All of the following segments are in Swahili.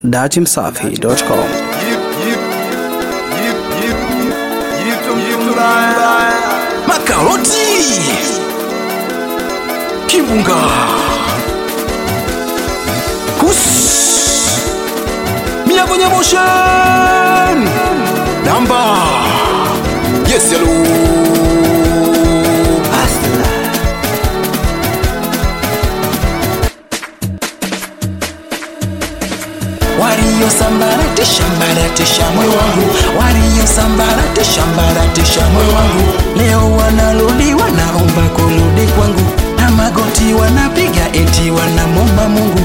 datimsafi.com makaroti kimbunga kus mia kwenye motion namba yes hello waliosambaratisha mbaratisha moyo wangu waliosambaratisha mbaratisha moyo wangu leo wanarudi wanaomba kurudi kwangu na magoti wanapiga eti wanamomba mungu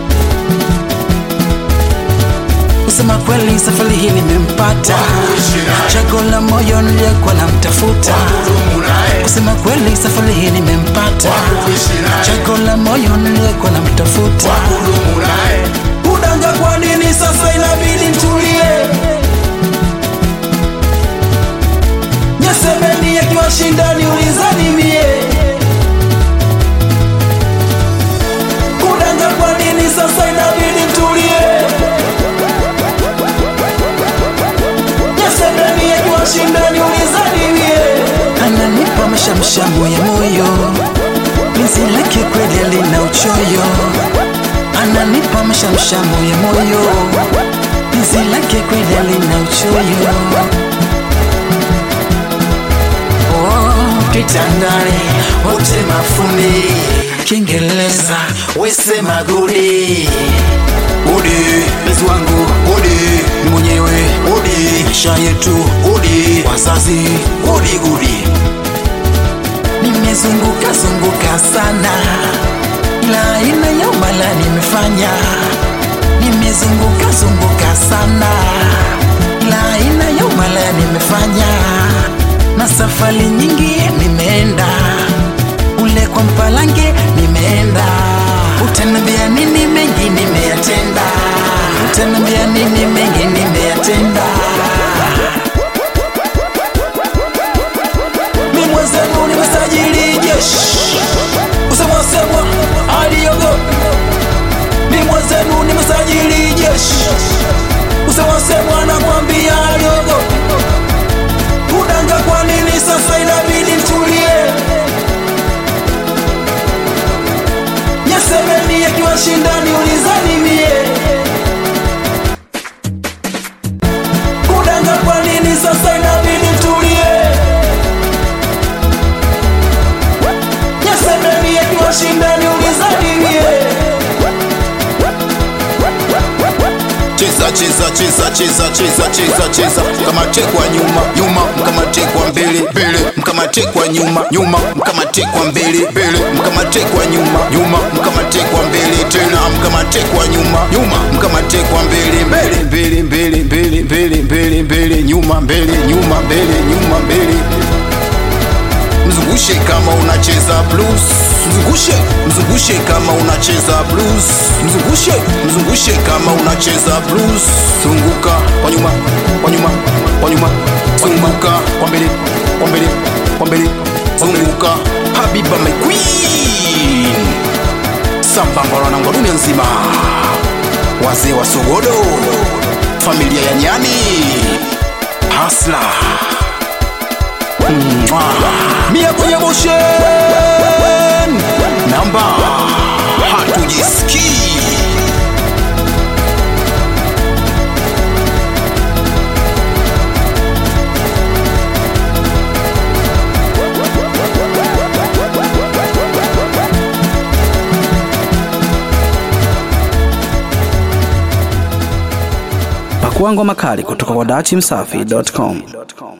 kusema kweli safari hii nimempata chago la moyo niliyekuwa namtafuta kusema kweli safari hii nimempata chago la moyo niliyekuwa namtafuta udanga kwa nini sasa inabidi mtulie nyesemeni akiwa shindani ulizani mie kudanga kwa nini sasa inabidi mtulie nyesemeni akiwa shindani ulizani mie ananipa mashamshamu ya moyo penzi lake kweli lina uchoyo ananipa mashamshamu ya moyo penzi lake kweli lina uchoyo oh, kitandani wote mafundi kiingereza wesema gudi udi mpenzi wangu udi ni mwenyewe udi maisha yetu udi wazazi udi udi nimezunguka zunguka sana ila aina ya umala nimefanya nimezunguka zunguka sana ila aina ya umala nimefanya na safari nyingi nimeenda ule kwa mpalange nimeenda utanambia nini mengi nimeyatenda utanambia nini mengi nimeyatenda mi mwenzenu nimesajili jeshi usemwasemwa aliogopa mi mwenzenu nimesajili jeshi usemwasemwa nakwambia aliogopa kudanga kwa nini sasa inabidi mtulie nyesemeni akiwa shindani ulizani mie kudanga kwa nini sasa inabidi mtulie nyesemeni akiwa shindani ulizani mie cheza cheza cheza cheza cheza cheza cheza mkamate kwa nyuma nyuma mkamate kwa mbele mbele mkamate kwa nyuma nyuma mkamate kwa mbele mbele mkamate kwa nyuma nyuma mkamate kwa mbele tena mkamate kwa nyuma nyuma mkamate kwa mbele mbele mbele mbele mbele mbele mbele mbele nyuma mbele nyuma mbele nyuma mbele mzungushe kama unacheza blues mzungushe mzungushe kama unacheza blues mzungushe mzungushe kama unacheza blues zunguka kwa nyuma kwa nyuma kwa nyuma zunguka kwa mbele kwa mbele kwa mbele zunguka habiba my queen sambamba na wanangu wa dunia nzima wazee wa sogodo familia ya nyani hasla mia kwenye motion namba hatujisikii pakua ngoma kali kutoka kwa datimsafi.com